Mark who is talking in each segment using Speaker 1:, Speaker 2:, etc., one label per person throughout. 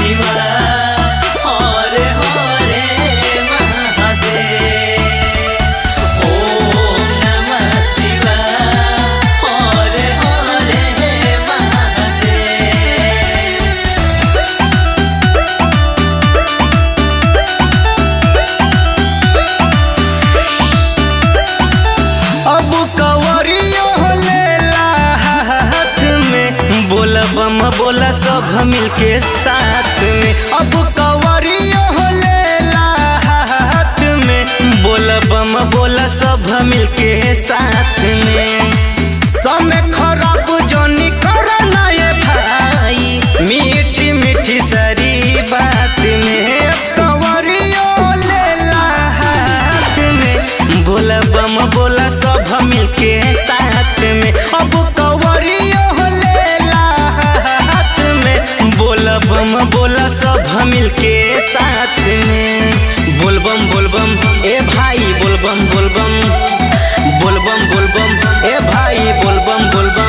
Speaker 1: शिवाय हरे हरे महादेव ओम नमः शिवाय हरे हरे महादेव
Speaker 2: अब कवरियो लेला हाथ में बोला बम बोला सब मिलके साथ में अब कवरियो लेला हाथ में बोला बम बोला सब मिलके साथ में समय खराब जोनी करना ये भाई मीठी मीठी सरी बात में कवरियो लेला हाथ में बोला बम बोला सब मिलके साथ में अब कवरियो लेला हाथ में बोला बम बोला सब मिलके साथ में बोलबम बोलबम ए भाई बोलबम बोलबम बोलबम बोलबम ए भाई बोलबम बोलबम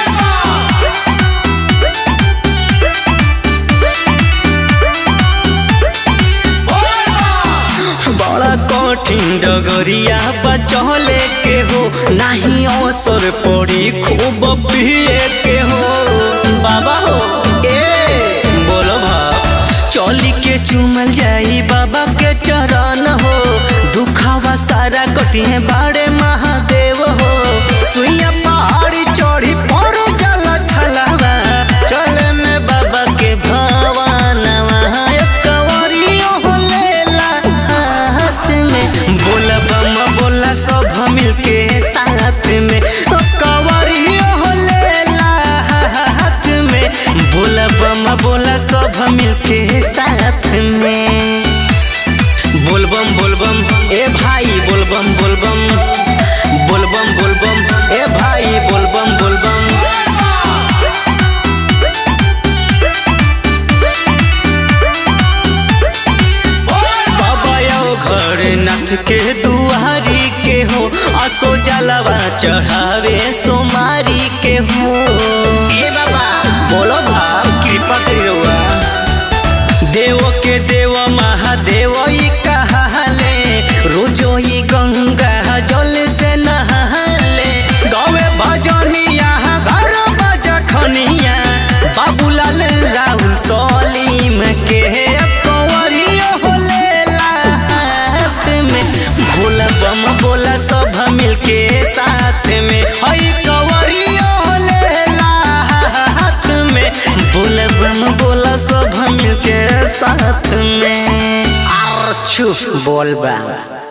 Speaker 2: बड़ा कठिन डगरिया बचले के हो नहीं अवसर पड़ी खूब पिए के हो बाबा हो ए बोलो भा चली के चुमल जाई बाबा के चरण हो दुखावा सारा कटिए बाड़े महादेव हो सुइया पहाड़ी चढ़ी पर जल छलावा चले में बाबा के भवानवा कवरियो हो लेला हाथ में बोला बम बोला सब मिलके साथ में ओ कवरियो हो लेला हाथ में बोला बम बोला सब मिलके साथ में बोलबम बोलबम ए भाई बोलबम बोलबम बोलबम बोलबम ए भाई बोलबम बोलबम बाबा आओ घर नाथ के दुआरी के हो असो जलवा चढ़ावे सोमारी के हो ए बाबा बोलो भाव कृपा करी रउआ देव के देव महादेव ई कहाले रोजो ई गंगा जल से नहाले गवे भजनिया घर बजखनिया बाबूलाल राहुल सलीम के कंवरियो हो लेला हाथ में भोला बम बोला सब मिलके साथ में हई कंवरियो हो लेला हाथ में बोला बम बोला सब मिलके साथ में आर छु बोल बा